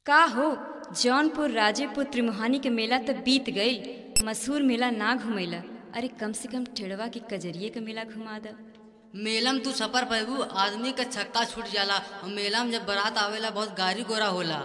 का हो जौनपुर राजेपुर त्रिमुहानी के मेला त बीत गई मशहूर मेला ना घुमैला अरे कम से कम टेढ़वा के कजरिए के मेला घुमा द मेला में तू सफर पैबू आदमी का छक्का छूट जाला और मेला में जब बारात आवेला बहुत गारी गोरा होला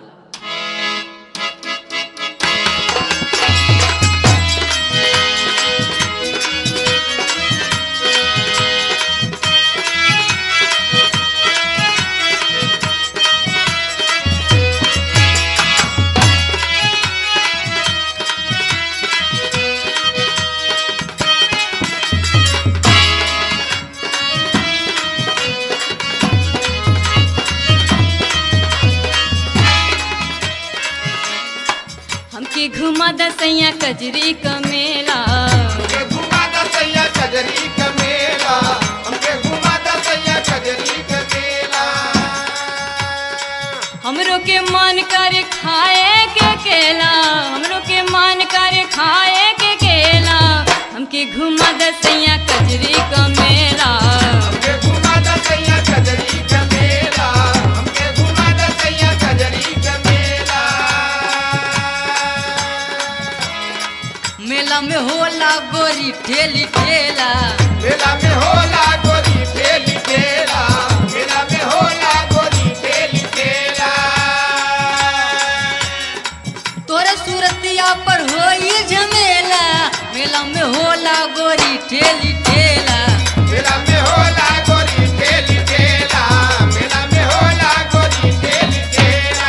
हमके घुमा द सैया कजरी का मेला हमके घुमा दा सैया कजरी का मेला हमके घुमा दा सैया कजरी का मेला हमरो के मन करे खाए के केला हमरो के मन करे खाए के केला हमके घुमा द सैया कजरी का मेला हमके घुमा दा सैया कजरी का मेला हमके घुमा दा सैया कजरी का मेला मेला में होला गोरी ठेली ठेला मेला में होला गोरी ठेली ठेला मेला में होला गोरी ठेली ठेला तोरे सूरतिया पर होई झमेला मेला में होला गोरी ठेली ठेला मेला में होला गोरी ठेली ठेला मेला में होला गोरी ठेली ठेला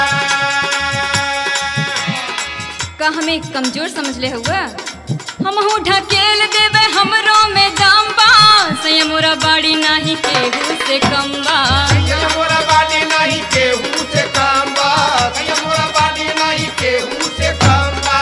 का हमें कमजोर समझ ले हुआ हम हूँ ढकेल देवे हमरो में दाम बा सैया मोरा बाड़ी नाही केहू से कम बा कहिया मोरा बाडी नहीं केहू से काम बा कहिया मोरा बाडी नहीं केहू से काम बा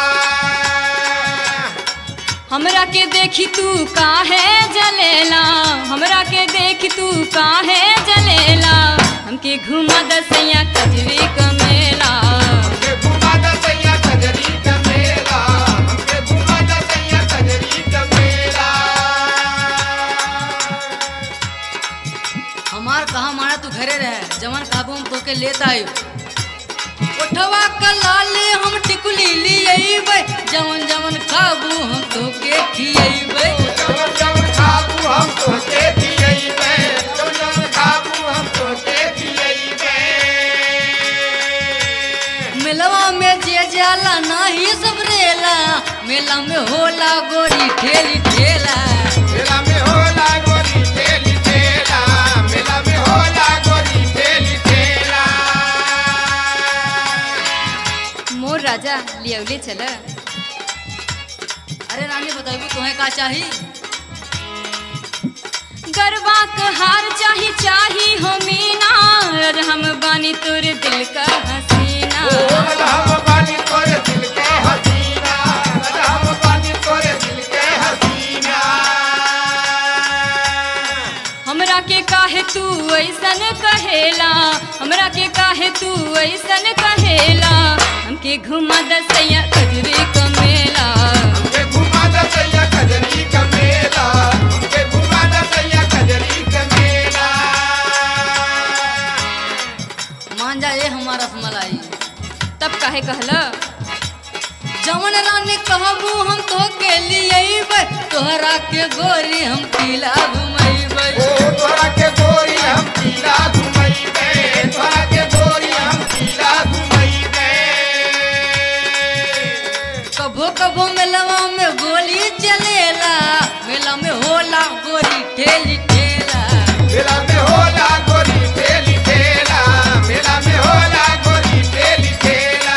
हमरा के देखी तू काहे जलेला हमरा के देखी तू काहे जलेला हमके घुमा द सैया कजरी का मेला हमके घुमा दा सैया कजरी का मेला हमके घुमा दा सैया कजरी का मेला हमार कहा मारा तू घरे रहे जवन काबू हम तोके लेता आई उठवा का लाले हम टिकुली लियबै जवन जवन खाबू हम तोके खियबै जवन जवन खाबू हम तोहके दियैबे जवन जवन खाबू हम तोहके दियैबे मेलवा में जे जाला नाही सबरेला मेला में होला गोरी ठेली ठेला मेला में होला गोरी ठेली ठेला मेला में होला गोरी ठेली ठेला मोर राजा लियवले चल अरे रानी बताइबू तुम्हें का चाही गरबा का हार चाही चाही हो मीना और हम बानी तोर दिल का हसीना हम बानी तोरे दिल के हसीना हम बानी तोरे दिल के हसीना हमरा के काहे तू ऐसन कहेला हमरा के काहे तू ऐसन कहेला हमके घुमा द सैया कजरी का मेला हमके घुमा दा सैया कजरी का मेला हमके घुमा दा सैया कजरी का मेला मान जा ये हमारा रसमलाई तब काहे कहला जवन रानी कहबू हम तो के लिए तोहरा के गोरी हम पीला घुमैबै ओ तोरा के गोरी हम पीला घुमैबे तोरा के गोरी हम पीला घुमैबे कभो कभो मेलवा में गोली चलेला मेला में होला गोरी ठेली ठेला मेला में होला गोरी ठेली ठेला मेला में होला गोरी ठेली ठेला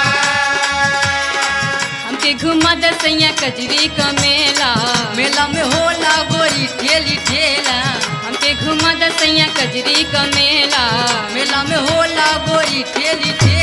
हमके घुमा द सैया कजरी का मेला मेला में होला गोरी ठेली ठेला हमके घुमा द सैया कजरी का मेला मेला में होला गोरी ठेली ठेला